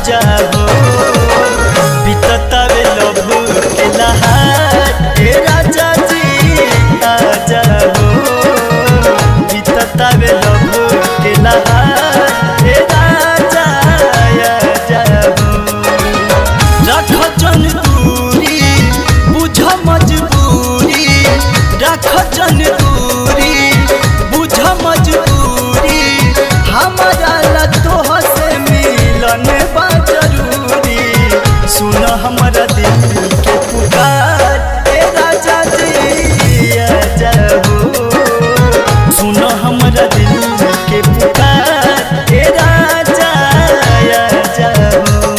आजा हो बीततावे लभू के लहार ए राजा जी आजा हो बीततावे लभू के लहार ए राजा आजा हो रख जन दूरी बुझ मजबूरी रख जन दूरी बुझ मजबूरी हमारा ला तोह से मिलन बा जरूरी सुन हमारा दिल के पुकार ए राजा जी आजा हो सुन हमारा दिल के पुकार ए राजा आजा हो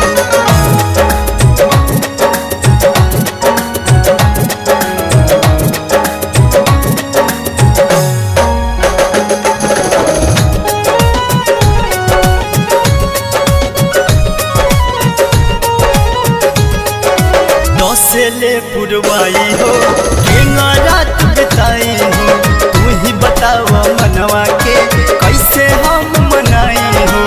नौसेले पुरवाई हो केंगा रात बिताई हो तू ही बताव मनवा के कैसे हम मनाई हो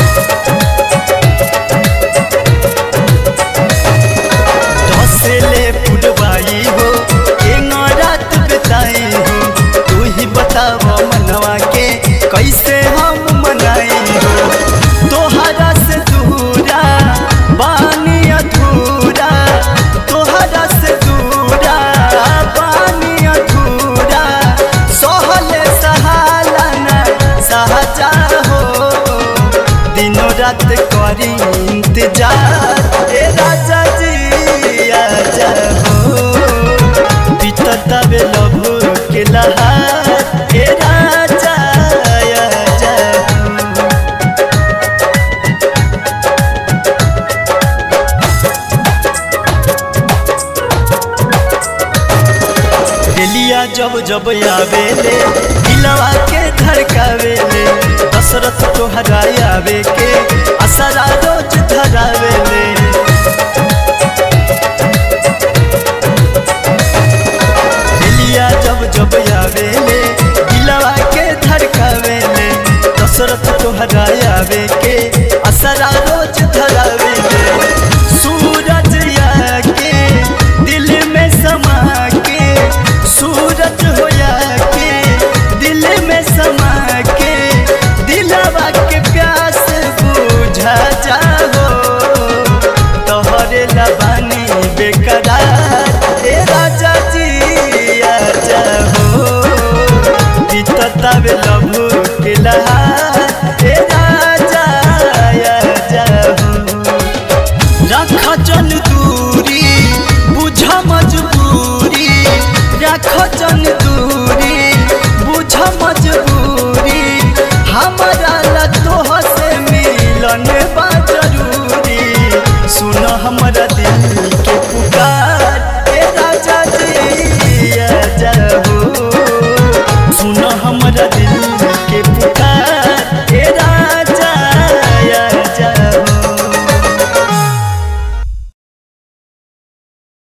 नौसेले पुरवाई हो केंगा रात बिताई हो तू ही बताव मनवा के कैसे हम मनाई हो तोहरा से दूरा बानी अधूरा तोहरा से दूरा बानी अधूरा सहले सहाला न सहजा हो दिनों रात करी इंतजार ए राजा जी आजा हो बीतता बे लभू के लहार ए राजा आजा हो दिलिया जब जब आवेले दिलवा के धड़कावेले दशरथ तोहरा आवे के असरा रोज धरावेले दिलिया जब जब आवेले दिलवा के धड़कावेले दशरथ तोहरा आवे के असरा रोज धरावेले सूरज आके दिल में समा के सूरज होया के दिल में समा के दिलवा के प्यास बुझा जाओ तोहरे लबानी बेकरार ए राजा जी आजा हो बीतता बे लभू के लहार ए राजा आजा हो रख जन दूरी बुझ मजबूरी रख जन दूरी बुझ मजबूरी हमारा ला तोह से मिलन बा जरूरी सुन हमारा